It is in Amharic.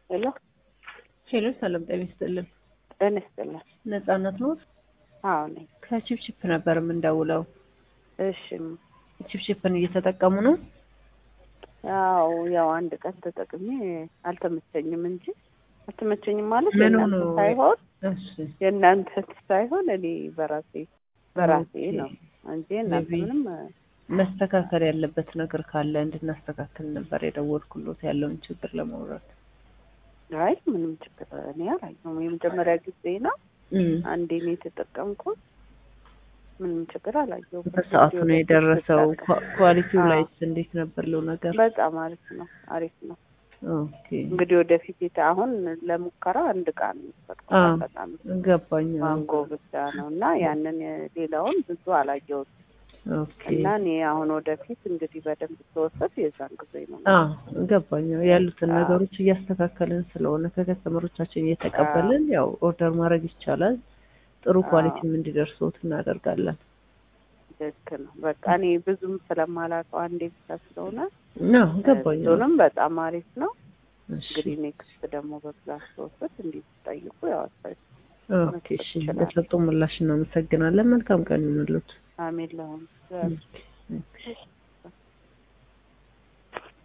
ሄሎ ሄሎ፣ ሰላም ጤና ይስጥልን። ጤና ይስጥልን። ነጻነት ነው። አዎ ነኝ። ከቺፕቺፕ ነበር የምንደውለው። እሺ ቺፕቺፕን እየተጠቀሙ ነው? ያው ያው አንድ ቀን ተጠቅሜ አልተመቸኝም እንጂ አልተመቸኝም ማለት ምን የእናንተ ሆኖ? ሳይሆን እሺ የእናንተ ሳይሆን እኔ በራሴ በራሴ ኦኬ። ነው እንጂ እናንተ maybe ምንም መስተካከል ያለበት ነገር ካለ እንድናስተካከል ነበር የደወልኩሎት ያለውን ችግር ለማውራት። አይ ምንም ችግር እኔ አላየሁም። የመጀመሪያ ጊዜ ነው እም፣ አንዴ ነው የተጠቀምኩት። ምንም ችግር አላየሁም። በሰዓቱ ነው የደረሰው። በቃ ኳ- ኳሊቲው አዎ። ላይስ እንዴት ነበር ለው ነገር? በጣም አሪፍ ነው፣ አሪፍ ነው። ኦኬ እንግዲህ ወደፊት የተ- አሁን ለሙከራ አንድ ዕቃ ነው የሚፈቀው አዎ። በጣም ገባኝ። ማንጎ ብቻ ነው እና ያንን ሌላውን ብዙ አላየሁትም ኦኬ እና እኔ አሁን ወደፊት እንግዲህ በደንብ ተወሰድ የዛን ጊዜ ነው አዎ ገባኝ። ያሉትን አዎ። ነገሮች እያስተካከልን ስለሆነ ከከስተመሮቻችን እየተቀበልን ያው ኦርደር ማድረግ ይቻላል። ጥሩ አዎ። ኳሊቲም እንዲደርሶት እናደርጋለን። ልክ ነው። በቃ እኔ ብዙም ስለማላውቀው አንዴ ብቻ ስለሆነ አዎ ገባኝ። እሱንም በጣም አሪፍ ነው። እሺ እንግዲህ ኔክስት ደግሞ በብዛት ተወሰድ እንዲህ ሲጠይቁ ያው አስፈ- ኦኬ እሺ። ለሰጡ ምላሽ እናመሰግናለን። መልካም ቀን ይሁንልዎት። አሜን ለሆኑ ኦኬ።